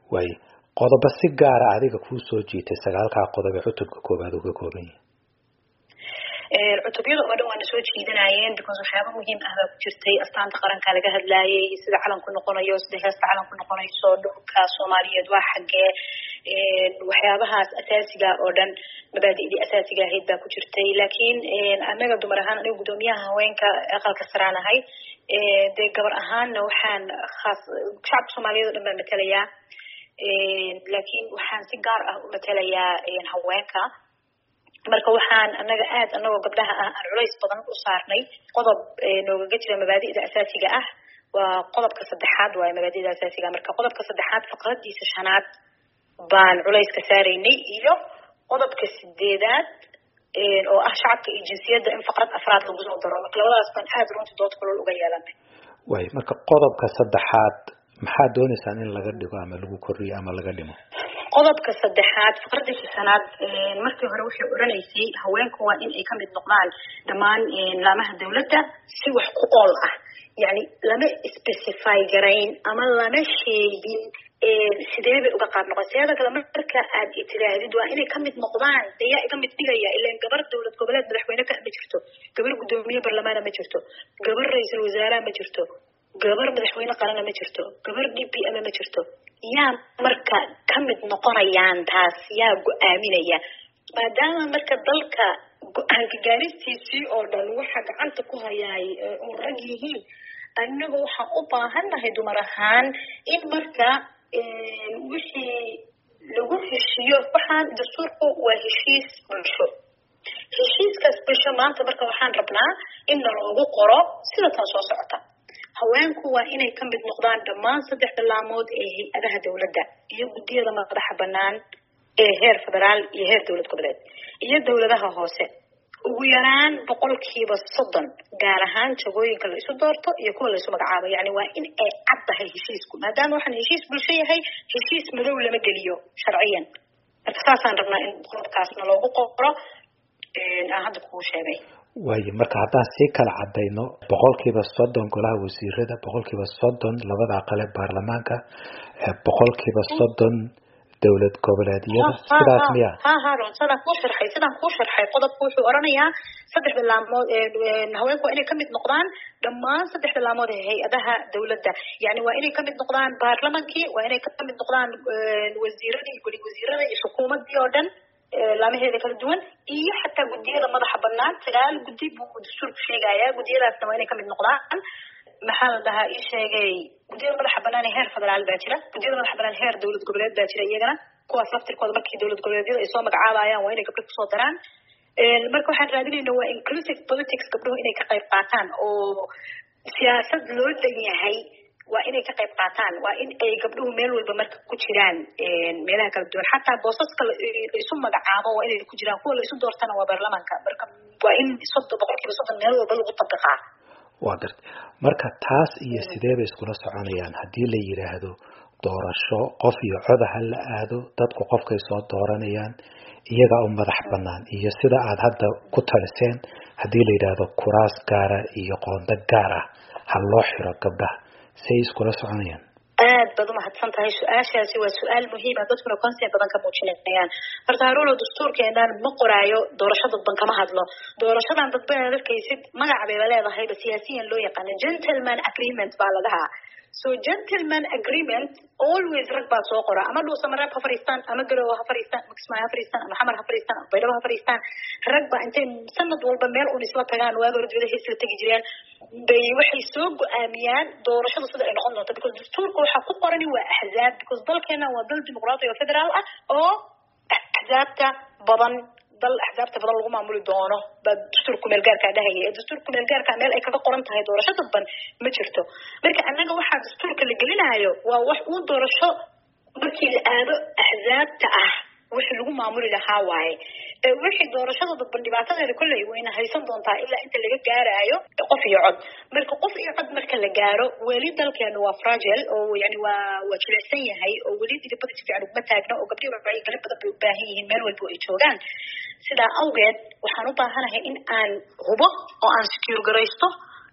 waaye qodobo si gaara adiga kuu soo jiitay sagaalkaa qodob ee cutubka koowaad uu ka kooban yahay cutubyada oo dhan waana soo jiidanayeen because waxyaaba muhiim ah baa ku jirtay astaanta qaranka laga hadlaayay sida calanku noqonayo sida heesta calanku noqonayso dhulka soomaaliyeed waa xaggee waxyaabahaas asaasiga oo dhan mabaadi'dii asaasiga ahayd baa ku jirtay laakiin anaga dumar ahaan aniga guddoomiyaha haweenka aqalka saraan ahay dee gabar ahaanna waxaan khaas shacabka soomaaliyeed o dhan baan matelayaa laakiin waxaan si gaar ah u matelayaa haweenka marka waxaan anaga aad anagoo gabdhaha ah aan culays badan u saarnay qodob noogaga jira mabaadi'da asaasiga ah waa qodobka saddexaad waayo mabaadi'da asaasiga marka qodobka saddexaad faqradiisa shanaad baan culayska saaraynay iyo qodobka sideedaad oo ah shacabka iyo jinsiyadda in faqrad afraad lagu soo daro marka labadaas baan aad runtii dood kulol uga yeelanay waay marka qodobka saddexaad maxaa dooneysaan in laga dhigo ama lagu kordhiyo ama laga dhimo qodobka saddexaad faqradiisa shanaad markii hore waxay odhanaysay haweenku waa in ay kamid noqdaan dhammaan laamaha dawladda si wax ku ool ah yani lama specify garayn ama lama sheegin sidee bay uga qaab noqon seeda kale marka aad itiraahdid waa inay kamid noqdaan dee yaa iga mid dhigaya ilan gabar dowlad goboleed madaxweyne ka ma jirto gabar guddoomiye barlamaana ma jirto gabar ra-iisul wasaaraha ma jirto gabar madaxweyne qalana ma jirto gabar d p m ma jirto yaa marka kamid noqonayaan taas yaa go-aaminaya maadaama marka dalka go-aanka gaaristiisii oo dhan waxa gacanta ku hayaay oo rag yihiin annaga waxaan u baahannahay dumar ahaan in marka wixii lagu heshiiyo waxaan dastuurku waa heshiis bulsho heshiiskaas bulsho maanta marka waxaan rabnaa in naloogu qoro sida tan soo socota haweenku waa inay ka mid noqdaan dhammaan saddex bilaamood ee hay-adaha dawladda iyo guddiyada madaxa banaan ee heer federaal iyo heer dowlad goboleed iyo dowladaha hoose ugu yaraan boqolkiiba soddon gaar ahaan jagooyinka la isu doorto iyo kuwa la isu magacaabo yani waa in ay cad tahay heshiisku maadaama waxaan heshiis bulsho yahay heshiis madow lama geliyo sharciyan marka saasaan rabnaa in qodobkaasna loogu qoro aan hadda kuu sheegay waayo marka haddaan sii kala cadayno boqolkiiba soddon golaha wasiirada boqolkiiba soddon labada aqale baarlamaanka boqolkiiba soddon dowlad goboleedyada sidaas miya ha harun sidaan kuu sharxay sidaan kuu sharxay qodobku wuxuu oranayaa saddex bilaamood haweenku waa inay kamid noqdaan dhammaan saddex bilaamood ee hay-adaha dawladda yani waa inay kamid noqdaan baarlamankii waa inay kamid noqdaan wasiiradii goli wasiirada iyo xukuumadii oo dhan laamaheeda kala duwan iyo xataa guddiyada madaxa banaan sagaal guddi buu dastuurku sheegaya guddiyadaasna waa inay kamid noqdaan maxaa la dhahaa ii sheegay guddiyada madaxa banaan ee heer federaal baa jira guddiyada madaxa banaan heer dowlad goboleed baa jira iyagana kuwaas laftirkooda markii dowlad goboleedyada ay soo magacaabayaan waa inay gabdho kusoo daraan marka waxaan raadinayna waa inclusive politics gabdhuhu inay ka qayb qaataan oo siyaasad loo dhan yahay waa inay ka qayb qaataan waa in ay gabdhuhu meel walba marka ku jiraan meelaha kala duwan xataa boosaska la isu magacaabo waa inay ku jiraan kuwa la isu doortana waa baarlamaanka marka waa in soddon boqolkiiba soddon meel walba lagu tabiqaa waa garta marka taas iyo sidee bay iskula soconayaan haddii la yidhaahdo doorasho qof iyo coda ha la aado dadku qofkay soo dooranayaan iyagaa u madax banaan iyo sida aad hadda ku taliseen haddii la yidhaahdo kuraas gaara iyo qoondo gaar ah ha loo xiro gabdhaha say iskula soconayaan aad baad umahadsan tahay su-aashaasi waa su-aal muhiima dadkuna consen badan ka muujinayaan horta haruuno dastuurkeenan ma qoraayo doorasho dadban kama hadlo doorashadan dadban aad arkaysid magac bayba leedahayba siyaasiyan loo yaqaano gentleman agreement baa la dhahaa so gentleman agreement always rag baa soo qora ama dhuusamareeb ha fariistaan ama garowe ha fariistaan ama kismaayo ha fariistaan ama xamar ha fariistaan ama baydhabo ha fariistaan rag baa intay sanad walba meel un isla tagaan waaga hore dibadaha isla tegi jireen bay waxay soo go-aamiyaan doorashada sida ay noqon doonto because dastuurka waxaa ku qorani waa axzaab because dalkeena waa dal dimuqraati oo federaal ah oo axzaabta badan dal axzaabta badan lagu maamuli doono baa dastuurka kumeelgaarkaa dhahaya ee dastuurka kumeelgaarkaa meel ay kaga qoran tahay doorasho dadban ma jirto marka annaga waxaa dastuurka la gelinayo waa wax uu doorasho markii la aado axzaabta ah wixii lagu maamuli lahaa waaye wixii doorashada dadban dhibaatadeeda kolley wayna haysan doontaa ilaa inta laga gaaraayo qof iyo cod marka qof iyo cod marka la gaaro weli dalkeenu waa fragile oo yani waa waa jilicsan yahay oo weli dhidibada si fiican uguma taagno oo gabdhihi wacyigelin badan bay u baahan yihiin meel walba ay joogaan sidaa awgeed waxaan u baahanahay in aan hubo oo aan secure garaysto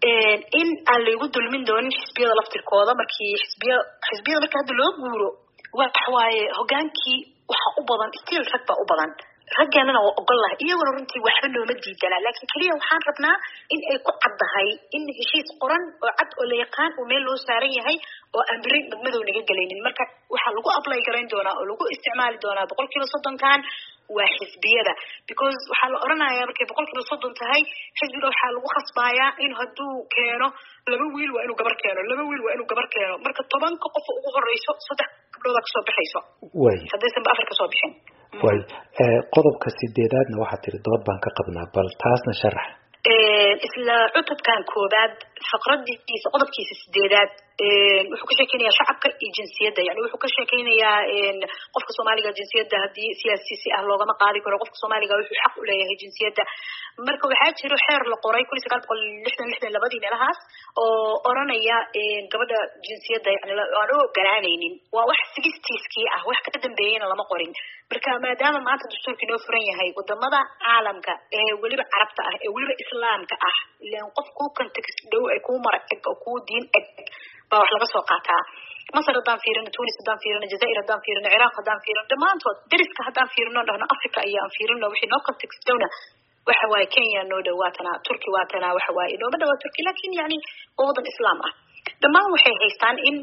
in aan laygu dulmin doonin xisbiyada laftirkooda markii xisbiya xisbiyada marka hadda loo guuro waxa waaye hogaankii waxa u badan stiil rag baa u badan raggeenana waa ogol lahay iyaguna runtii waxba nooma diidana laakiin keliya waxaan rabnaa in ay ku caddahay in heshiis qoran oo cad oo la yaqaan oo meel loo saaran yahay oo aan beri madmadow naga gelaynin marka waxaa lagu ablay garayn doonaa oo lagu isticmaali doonaa boqol kiiba soddonkan waa xisbiyada because waxaa la odhanayaa markay boqol kiiba soddon tahay xisbiga waxaa lagu khasbayaa in hadduu keeno laba wiil waa inuu gabar keeno laba wiil waa inuu gabar keeno marka tobanka qof ugu horeyso saddex gabdhooda kasoo baxayso way haddaysanba afar kasoo bixin way qodobka sideedaadna waxaa tiri dood baan ka qabnaa bal taasna sharax isla cutubkan koobaad faqradiisa qodobkiisa sideedaad wuxuu ka sheekeynayaa shacabka iyo jinsiyadda yani wuxuu ka sheekeynayaa qofka soomaaliga jinsiyadda haddii siyaasisi ah loogama qaadi karo qofka soomaaliga wuxuu xaq u leeyahay jinsiyadda marka waxaa jiro xeer la qoray kun iyo sagaal boqol lixdan lixdan labadii meelahaas oo oranaya gabadha jinsiyadda yani aan u ogolaanaynin waa wax sigistiiskii ah wax ka dambeeyeyna lama qorin marka maadaama maanta dastuurkii noo furan yahay wadamada caalamka ee weliba carabta ah ee weliba islaamka ah ilan qof kuu context dhow ay kuu mara eg oo kuu diin eg baa wax laga soo qaataa masar haddaan fiirino tunis haddaan fiirino jazair haddaan fiirino ciraaq haddaan fiirino dhammaantood deriska haddaan fiirino dhahno africa iyo aan fiirino wixii noo context dhowna waxa waaye kenya noo dhawaatana turki waatana waxa waaye inooma dhawaa turki lakin yani waa wadan islaam ah dhammaan waxay haystaan in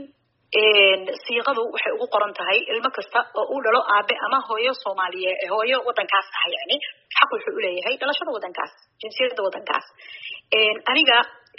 siiqadu waxay ugu qoran tahay ilmo kasta oo uu dhalo aabe ama hooyo soomaaliye hooyo wadankaas ah yani xaq wuxuu uleeyahay dhalashada wadankaas jinsiyada wadankaas aniga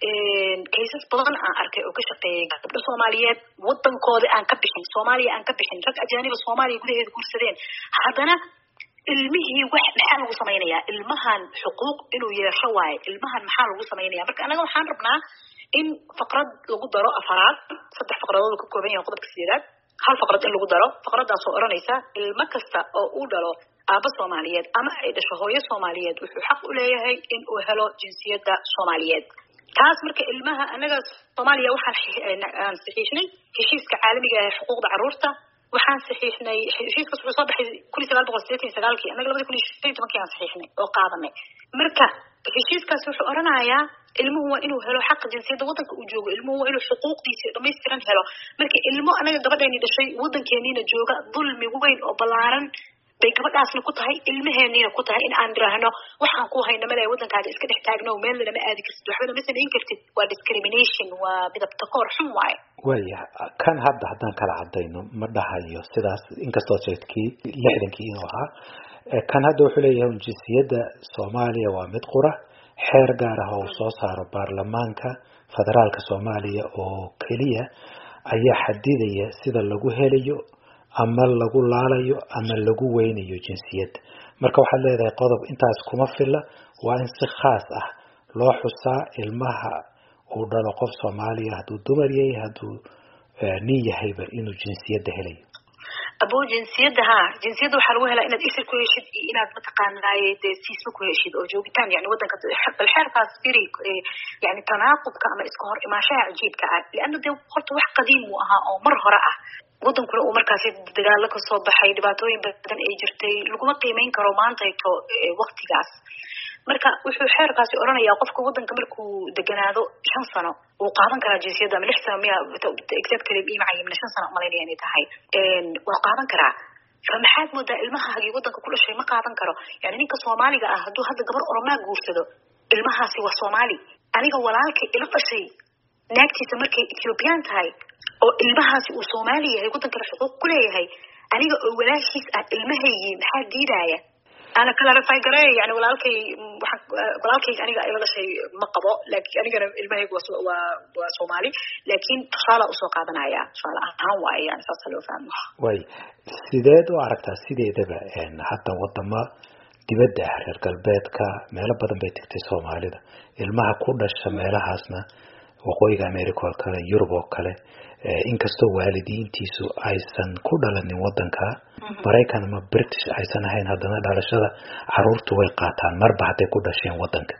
kaysas badan aan arkay oo ka shaqeeyay gabdho soomaaliyeed wadankoodi aan ka bixin soomaaliya aan ka bixin rag ajaaniba soomaaliya gudaheeda guursadeen haddana ilmihii wax maxaa lagu samaynayaa ilmahan xuquuq inuu yeesho waaye ilmahan maxaa lagu samaynaya marka anaga waxaan rabnaa in faqrad lagu daro afaraad saddex faqradood ka kooban yahay qodobka sideedaad hal faqrad in lagu daro faqradaasoo odhanaysa ilmo kasta oo uu dhalo aaba soomaaliyeed ama ay dhasho hooyo soomaaliyeed wuxuu xaq u leeyahay in uu helo jinsiyadda soomaaliyeed taas marka ilmaha anaga soomaaliya waxaan aan saxiixnay heshiiska caalamiga ee xuquuqda caruurta waxaan saxiixnay heshiiskaas wuxuu soo baxay kun iyo sagaal boqol sideetan iyo sagaalkii annaga labada kun iyo shan iyo tobankii aan saxiixnay oo qaadanay marka heshiiskaas wuxuu odhanayaa ilmuhu waa inuu helo xaqa jinsiyadda wadanka uu joogo ilmuhu waa inuu xuquuqdiisa dhamaystiran helo marka ilmo anaga gabadheeni dhashay wadankeeniina jooga dulmi weyn oo ballaaran bay gabadhaasna ku tahay ilmaheeniina ku tahay in aan idhaahno waxaan ku hayna male wadankaaga iska dhex taagno meel lama aadi kartid waxbana ma samayn kartid waa discrimination waa midabta koor xun waaye waya kan hadda haddaan kala cadayno ma dhahayo sidaas inkastoo sheegtkii lixdankii inuu ahaa kan hadda wuxuu leeyahay jinsiyadda soomaaliya waa mid qura xeer gaar ah oo soo saaro baarlamaanka federaalka soomaaliya oo keliya ayaa xadidaya sida lagu helayo ama lagu laalayo ama lagu weynayo jinsiyadda marka waxaad leedahay qodob intaas kuma filla waa in si khaas ah loo xusaa ilmaha uu dhalo qof soomaaliya hadduu dumar yahay hadduu nin yahayba inuu jinsiyadda helayo abo jinsiyadda ha jinsiyadda waxaa lagu helaa inaad isir ku heshid iyo inaad mataqaanaaye dee siisma ku heshid oo joogitaan yani wadanka bal xeerkaas firi yani tanaaqudka ama iska hor imaanshaha cajiibka ah lianna dee horta wax qadiim uu ahaa oo mar hore ah wadankuna uu markaasi dagaalo kasoo baxay dhibaatooyin badan ay jirtay laguma qiimeyn karo maantayto waktigaas marka wuxuu xeerkaasi odhanayaa qofka wadanka markuu deganaado shan sano wuu qaadan karaa jinsiyadda ama lix sano miya exactly ima cayimna shan sano umalaynaya inay tahay waa qaadan karaa fa maxaad moodaa ilmahaagii wadanka ku dhashay ma qaadan karo yani ninka soomaaliga ah hadduu hadda gabar oromaa guursado ilmahaasi waa soomaali aniga walaalkay ila dhashay naagtiisa markay ethiobian tahay oo ilmahaasi uu soomaali yahay wadankana xuquuq ku leeyahay aniga oo walaashiis ah ilmahaygii maxaa diidaya ana clarify gareey yani walaalkay waxaan walaalkayga aniga ila dhashay ma qabo laakiin anigana ilmahayga waa waa waa soomaali laakiin tusaala usoo qaadanaya tusaale ahaan waaye yani saasa loo fahmo way sideed u aragtaa sideedaba hadda wadamo dibadda ah reer galbeedka meelo badan bay tegtay soomaalida ilmaha ku dhasha meelahaasna waqooyiga america oo kale yurub oo kale inkastoo waalidiintiisu aysan ku dhalanin wadanka maraykan ama british aysan ahayn haddana dhalashada caruurtu way qaataan marba hadday ku dhasheen wadanka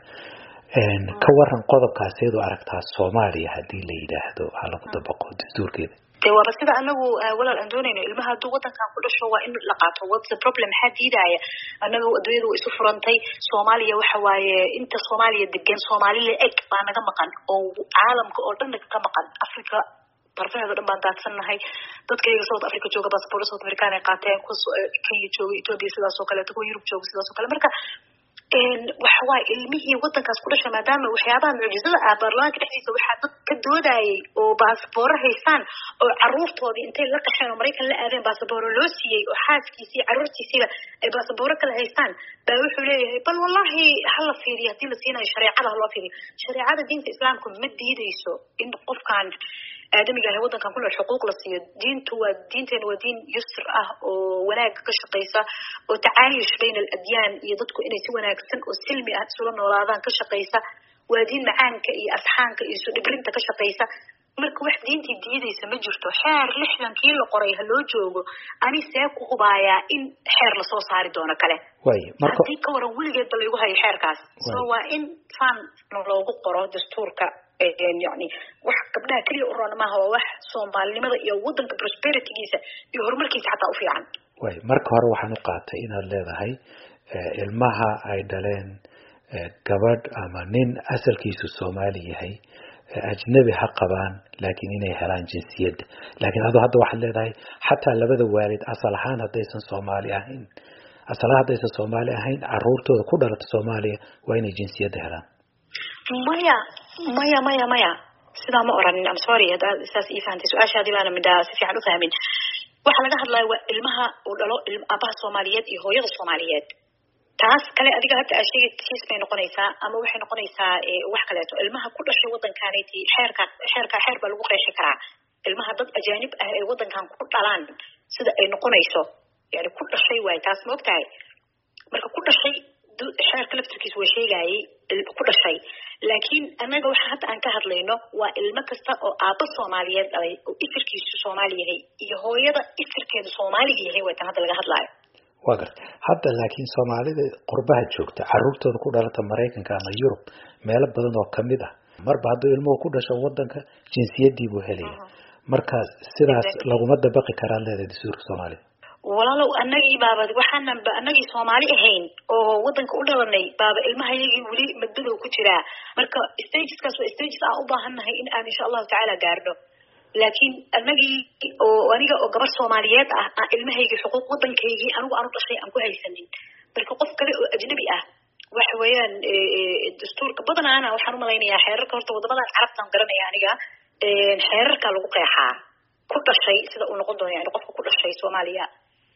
ka waran qodobkaaseed u aragtaa soomaaliya haddii la yidhaahdo ha lagu dabaqo dastuurkeeda de waaba sida anagu walaal aan doonayno ilmaha hadduu wadankan ku dhasho waa in la qaato what's the problem maxaa diidaya anaga adduunyada way isu furantay soomaaliya waxa waaye inta soomaaliya degan soomaali la eg baa naga maqan oo caalamka oo dhan ka maqan africa darfaheeda dhan baan daadsannahay dadkayga south africa jooga basaboorda south american ay qaateen kuwa kenya jooga ethiopia sidaas oo kaleeto kuwa yurub jooga sidaas oo kale marka waxa waaye ilmihii wadankaas ku dhasha maadaama waxyaabaha mucjizada ah baarlamaanka dhexdiisa waxaa dad ka doodayay oo baasabooro haystaan oo caruurtoodii intay la qaxeen oo maraykan la aadeen baasabooro loo siiyey oo xaaskiisii caruurtiisiiba ay baasabooro kale haystaan baa wuxuu leeyahay bal wallahi hala fiiriyo hadii la siinayo shareecada haloo fiiriyo shareecada diinta islaamku ma diideyso in qofkan aadamiga ahay wadankan ku nool xuquuq la siiyo diintu waa diinteena waa diin yusr ah oo wanaagga ka shaqeysa oo tacaayush bayna aladyaan iyo dadku inay si wanaagsan oo silmi ah isula noolaadaan ka shaqeysa waa diin macaanka iyo asxaanka iyo isu dhibrinta ka shaqeysa marka wax diintii diideysa ma jirto xeer lixdankii la qoray ha loo joogo ani see ku hubaayaa in xeer lasoo saari doono kale haddii ka waran weligeedba laygu hayo xeerkaas so waa in fan loogu qoro dastuurka yani wax gabdhaha keliya u roona maaha waa wax soomaalinimada iyo wadanka prosperitygiisa iyo horumarkiisa xataa u fiican way marka hore waxaan u qaatay inaad leedahay ilmaha ay dhaleen gabadh ama nin asalkiisu soomaali yahay ajnabi ha qabaan laakiin inay helaan jinsiyadda laakiin adoo hadda waxaad leedahay xataa labada waalid asal ahaan haddaysan soomaali ahayn asal ahaan haddaysan soomaali ahayn caruurtooda ku dhalata soomaaliya waa inay jinsiyadda helaan maya maya maya maya sidaa ma oranin am sorry haddaad saas ii fahantay su-aashaadii baana midhaa si fiican u fahmin waxaa laga hadlaya waa ilmaha uu dhalo aabaha soomaaliyeed iyo hooyada soomaaliyeed taas kale adiga hadda aad sheegay kiis bay noqonaysaa ama waxay noqonaysaa wax kaleeto ilmaha ku dhashay wadankaanati xeerka xeerka xeer baa lagu qeexi karaa ilmaha dad ajaanib ah ay wadankan ku dhalaan sida ay noqonayso yani ku dhashay waay taas ma ogtahay marka ku dhashay xeerka laftirkiisa waa sheegayay ku dhashay laakiin annaga waxa hadda aan ka hadlayno waa ilmo kasta oo aabba soomaaliyeed dhalay oo ifirkiisu soomaali yahay iyo hooyada ifirkeedu soomaaliga yahay waa tan hadda laga hadlaayo waa garta hadda laakiin soomaalida qurbaha joogta caruurtooda ku dhalata maraykanka ama yurub meelo badan oo kamid ah marba hadduu ilmuhu ku dhasho wadanka jinsiyadii buu helaya marka sidaas laguma dabaqi karaa leedahay dastuurka soomaalida walaalow anagii baaba waxaanan ba anagii soomaali ahayn oo wadanka u dhalanay baaba ilmahayagii weli madmadow ku jiraa marka stageskaas waa stages aan u baahannahay in aan insha allahu tacaala gaarno laakiin anagii oo aniga oo gabar soomaaliyeed ah aan ilmahaygii xuquuq wadankaygii anigu aanu dhashay aan ku haysanin marka qof kale oo ajnabi ah waxa weeyaan dastuurka badanaana waxaan umalaynayaa xeerarka horta wadamadan carabtaan garanaya aniga xeerarka lagu qeexaa ku dhashay sida uu noqon doono yani qofka ku dhashay soomaaliya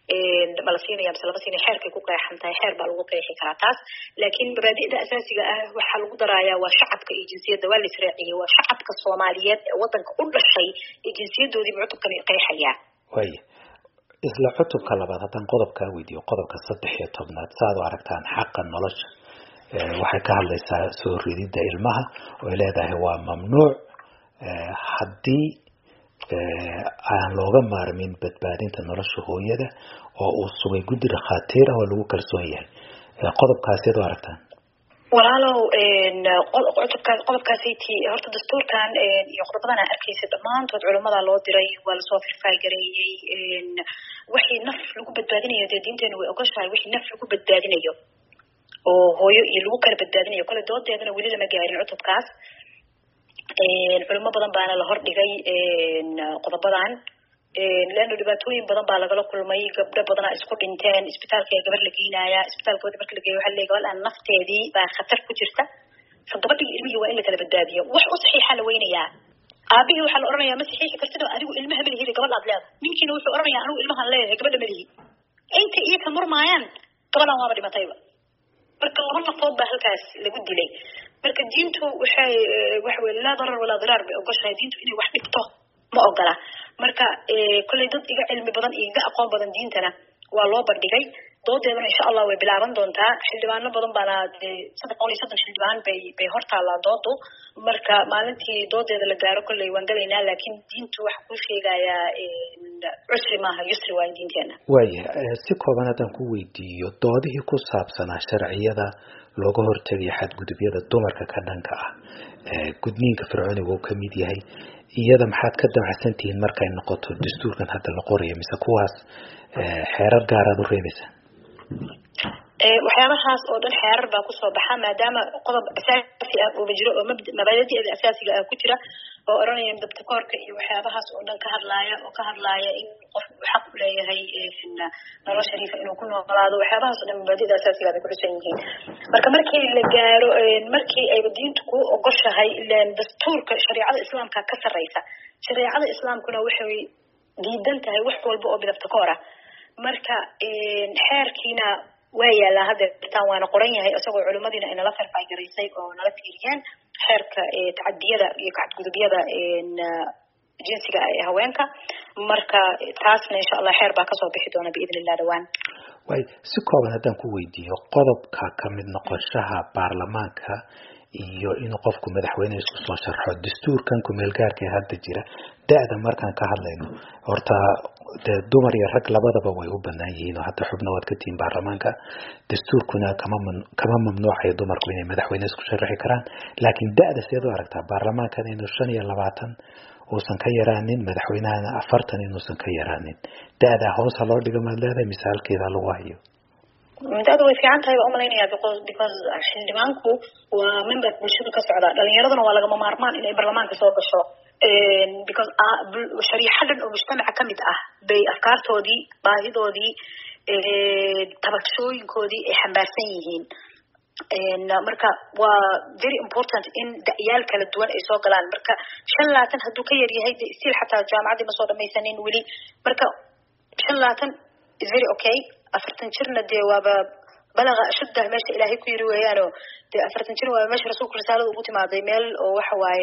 ma la siinaya mise lama siinaya xeerkay ku qeexan tahay xeer baa lagu qeexi karaa taas laakiin mabaadi'da asaasiga ah waxaa lagu darayaa waa shacabka iyo jinsiyadda waa la israaciyey waa shacabka soomaaliyeed ee wadanka u dhashay ee jinsiyadoodii cutubkan qeexayaa waya isla cutubka labaad haddaan qodobkaa weydiiyo qodobka saddex iyo tobnaad saaad u aragtaan xaqa nolosha waxay ka hadlaysaa soo rididda ilmaha oy leedahay waa mamnuuc haddii aan looga maarmin badbaadinta nolosha hooyada oo uu sugay guddi dhakhaatiir ah oo lagu kalsoon yahay qodobkaasi ad u aragtaan walaalow cutubkaas qodobkaasiti horta dastuurkan iyo qodobadan aa arkaysa dhammaantood culamada loo diray waa lasoo firfaalgareeyey wixii naf lagu badbaadinayo dee diinteenu way ogoshahay wixii naf lagu badbaadinayo oo hooyo iyo lagu kala badbaadinayo kole doodeedana weli lama gaarin cutubkaas culimo badan baana la hordhigay qodobadan leano dhibaatooyin badan baa lagala kulmay gabdho badanaa isku dhinteen isbitaalka gabar la geynaya isbitaalkooda marka la geeyo waxa le gabadhan nafteedii baa khatar ku jirta fa gabadhii ilmihii waa in la kala badbaadiyo wax u saxiixa la weynayaa aabihii waxaa la oranayaa ma saxiixi kartid oo adigu ilmaha malihida gabadhaad leedahay ninkiina wuxuu oranayaa anigu ilmahaan leeyahay gabadha malihi inta iyo ka murmaayaan gabadhan waaba dhimatayba marka laba nafood baa halkaas lagu dilay marka diintu waxay waxa weye laa darar walaa diraar bay ogoshahay diintu inay wax dhibto ma ogola marka kolley dad iga cilmi badan iyo iga aqoon badan diintana waa loo bandhigay doodeedana insha allah way bilaaban doontaa xildhibaano badan baana saddex boqol iyo soddon xildhibaan bay bay hortaallaa doodu marka maalintii doodeeda la gaaro kolley waan galaynaa laakiin diintu waxa kuu sheegayaa cusri maaha yusri waayo diinteena waaya si kooban haddaan ku weydiiyo doodihii ku saabsanaa sharciyada looga hortegayo xadgudubyada dumarka ka dhanka ah gudniinka fircooniga uu kamid yahay iyada maxaad ka damacsan tihiin markay noqoto dastuurkan hadda la qorayo mise kuwaas xeerar gaaraad u reebaysaa waxyaabahaas oo dhan xeerar baa kusoo baxa maadaama qodob asaasi ah uuba jiro oo mabaadi'da asaasiga ah ku jira oo oranaya dabtakoorka iyo waxyaabahaas oo dhan ka hadlaaya oo ka hadlaaya in qofku uu xaq u leeyahay nolol shariifa inuu ku noolaado waxyaabahaas oo dhan mabaadi'da asaasiga bay kuxisan yihiin marka markii la gaaro markii ayba diintu ku ogoshahay ilan dastuurka shareecada islaamka ka sarreysa shareecada islaamkuna waxay diidan tahay wax walba oo bidabtakoor ah marka xeerkiina waa yaalaa hadda irtaan waana qoran yahay isagoo culimadiina ay nala farfaagaraysay oo nala fiiriyeen xeerka tacadiyada iyo kacadgudubyada jinsiga ee haweenka marka taasna insha allah xeer baa kasoo bixi doona biidn illah dhawaan way si kooban haddaan ku weydiiyo qodobka kamid noqoshaha baarlamaanka iyo inuu qofku madaxweyne isku soo sharxo dastuurkan kumeelgaarka ee hadda jira da-da markaan ka hadlayno horta dee dumar iyo rag labadaba way u banaan yihiin oo hadda xubna waad ka tihiin baarlamaanka dastuurkuna kama kama mamnuucayo dumarku inay madaxweyne isku sharaxi karaan laakiin da-da sideed u aragtaa baarlamaankan inuu shan iyo labaatan uusan ka yaraanin madaxweynahana afartan inuusan ka yaraanin da-da hoosa loo dhiga maad leedahay mise halkeeda lagu hayo da-da way fiican tahay baa umalaynaya because because xildhibaanku waa member bulshada ka socda dhalinyaraduna waa lagama maarmaan inay baarlamaanka soo gasho because shariixo dhan oo mujtamaca kamid ah bay afkaartoodii baahidoodii tabashooyinkoodii ay xambaarsan yihiin marka waa very important in da-yaal kala duwan ay soo galaan marka shan laatan hadduu ka yar yahay de still xataa jaamacaddii ma soo dhamaysanin weli marka shan laatan is very okay afartan jirna dee waaba balaga ashuddah meesha ilaahay ku yiri weeyaano dee afartan jir waaba meesha rasuulku risaalada ugu timaaday meel oo waxa waaye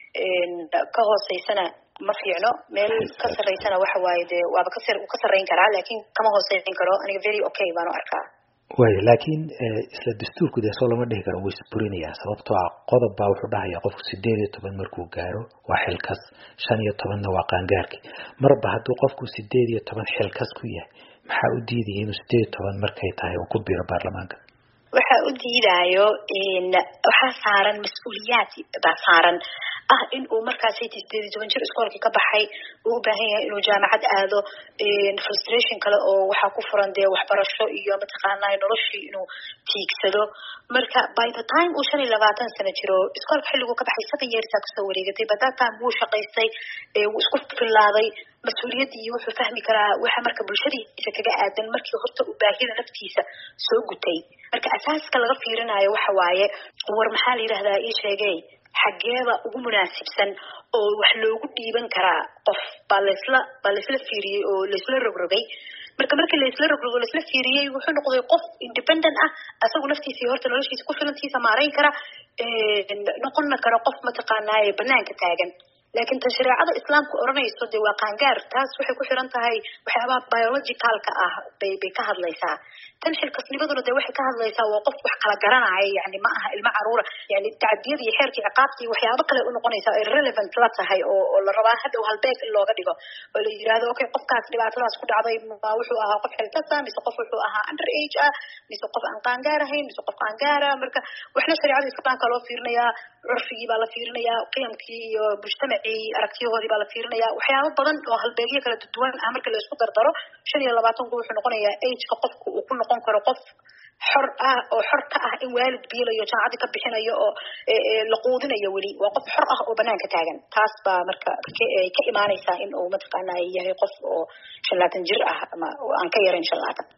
ka hooseysana ma fiicno meel ka sarreysana waxa waaye dee waaba ka ka sarreyn karaa laakiin kama hooseyn karo aniga very okay baanu arkaa way laakiin isla dastuurku dee soo lama dhihi karo wuu isburinayaa sababtoo ah qodob baa wuxuu dhahayaa qofku sideed iyo toban markuu gaaro waa xilkas shan iyo tobanna waa qaangaarki marba hadduu qofku sideed iyo toban xilkas ku yahay maxaa u diidaya inuu sideed iyo toban markay tahay uu ku biro baarlamaanka waxaa u diidaayo waxaa saaran mas-uuliyaad baa saaran ah in uu markaas sideed iyo toban jir iskoolkii ka baxay uu u baahan yahay inuu jaamacad aado frustration kale oo waxaa ku furan dee waxbarasho iyo mataqaanaa noloshii inuu tiigsado marka by the time uu shan iyo labaatan sano jiro iskoolka xilliguu ka baxay seven yearsaa kasoo wareegatay by that time wuu shaqaystay wuu isku filaaday mas-uuliyaddii iyo wuxuu fahmi karaa waxa marka bulshadiisa kaga aadan markii horta uu baahida naftiisa soo gutay marka asaaska laga fiirinayo waxa waaye war maxaa la yidhahdaa ii sheegay xaggeeba ugu munaasibsan oo wax loogu dhiiban karaa qof baa laysla baa laysla fiiriyey oo laysla rogrogay marka markii laysla rogrogo laysla fiiriyey wuxuu noqday qof independent ah asagu naftiisa horta noloshiisa ku filantiisa maarayn kara noqonna kara qof mataqaanaaye banaanka taagan laakiin tan shareecada islaamka odhanayso dee waa qaangaar taas waxay ku xiran tahay waxyaabaha biologicalka ah bay bay ka hadlaysaa tan xilkasnimaduna dee waxay ka hadlaysaa waa qof wax kala garanaya yani ma aha ilmo caruura yani tacadiyada iyo xeerka ciqaabta iyo waxyaabo kale unoqonaysa ay relevant la tahay oo oo la rabaa hadhow halbeeg in looga dhigo oo la yidhahdo okay qofkaas dhibaatadaas ku dhacday ma wuxuu ahaa qof xilkasa mise qof wuxuu ahaa under age ah mise qof aan qaangaar ahayn mise qof qaangaara marka waxna shareecada islaamka loo fiirinayaa curfigii baa la fiirinayaa qiyamkii iyo mujtamacii aragtiyahoodii baa la fiirinayaa waxyaabo badan oo halbeegyo kala duwan ah marka la isku dardaro shan iyo labaatanku wuxuu noqonayaa ageka qofku uu ku noqon karo qof xor ah oo xor ka ah in waalid biilayo jaamacadii ka bixinayo oo la quudinayo weli waa qof xor ah oo banaanka taagan taas baa marka ka imaanaysaa in uu mataqaana yahay qof oo shan laatan jir ah ama aan ka yarayn shan laatan